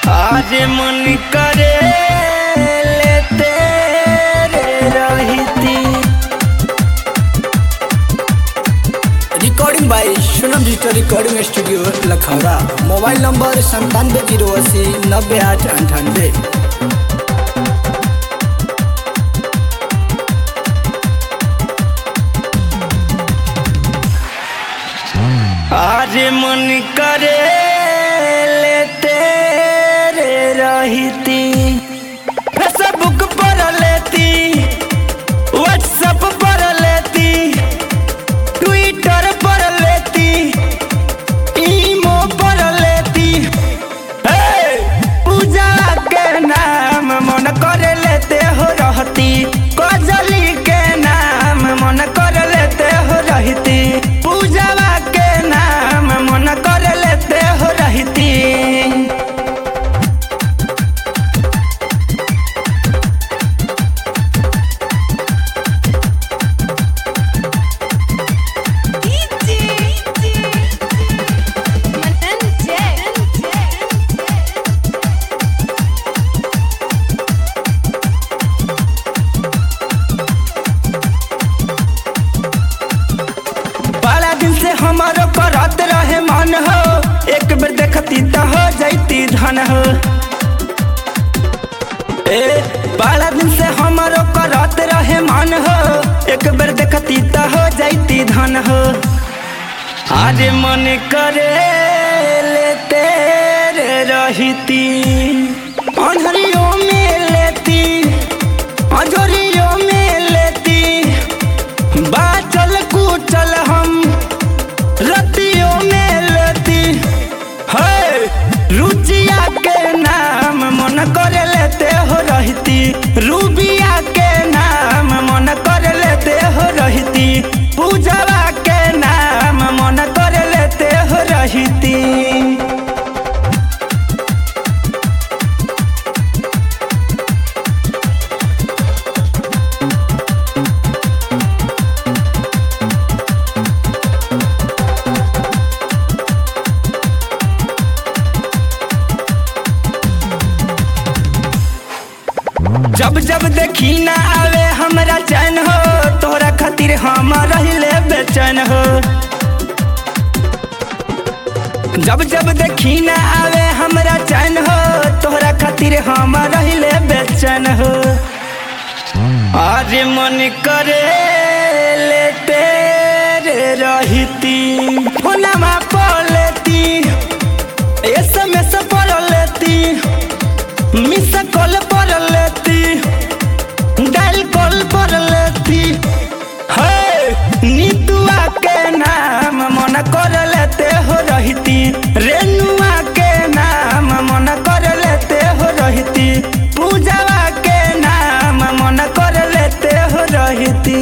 आज मन करे लेते रहती recording by Sonam digital recording studio Lakhaura mobile number संतानवे जीरो अस्सी नब्बे आठ अंठानवे आज मन करे लेते रहती फेसबुक पर लेती व्हाट्सएप पर लेती ट्विटर पर लेती ईमो पर लेती हे, पूजा के नाम मन कर लेते हो रहती कजली के नाम मन कर लेते हो रहती पूजा के नाम मन कर लेते हो रहती बड़ा दिन से हमारो करत रहे मन हो एक बेर देखती तो हो जैती धन हो ए बड़ा दिन से हमारो करत रहे मन हो एक बेर देखती तो हो जैती धन हो आज मन करे लेते रहती अंधरियों में लेती अंजोरियों में लेती बाचल कुचल हम रतियों में लेती है रुचिया के नाम मन कर लेते हो रहती रूबिया के नाम मन कर लेते हो रहती पूजवा के नाम मन कर लेते हो रहती जब जब देखी ना आवे हमरा चैन हो तोरा खातिर हम रहिले बेचैन हो जब जब देखी ना आवे हमरा चैन हो तोरा खातिर हम रहिले बेचैन हो आज मन करे लेते रहती फोनमा पर लेती एसएमएस पर लेती मिस कॉल पर लेती डायल कॉल पर लेती है नीतुआ के नाम मन कर लेते हो रहती रेनुआ के नाम मन कर लेते हो रहती पूजावा के नाम मन कर लेते हो रहती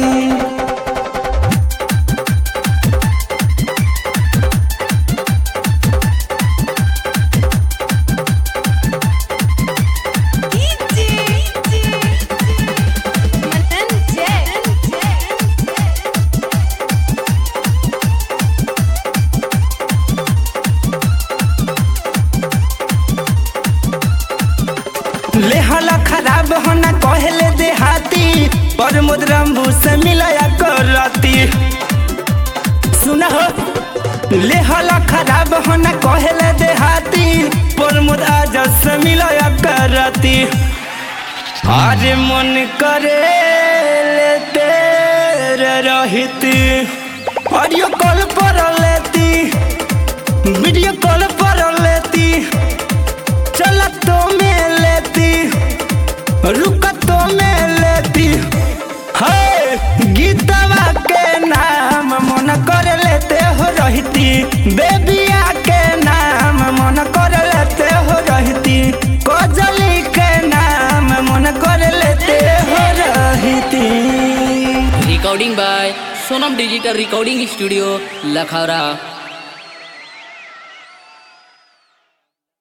लेहला खराब होना कहले देहाती पर मुद्रम्बू से मिलाया करती सुना हो लेहला खराब होना कहले देहाती पर मुद आज से मिलाया करती आज मन करे लेते रहती ऑडियो कॉल पर लेती वीडियो कॉल पर लेती चलतो में लेती रुकतो में लेती है गीतवा के नाम मन कर लेते हो रहती बेबिया के नाम मन कर लेते हो रहती कजली के नाम मन कर लेते हो रहती recording by Sonam digital recording studio Lakhaura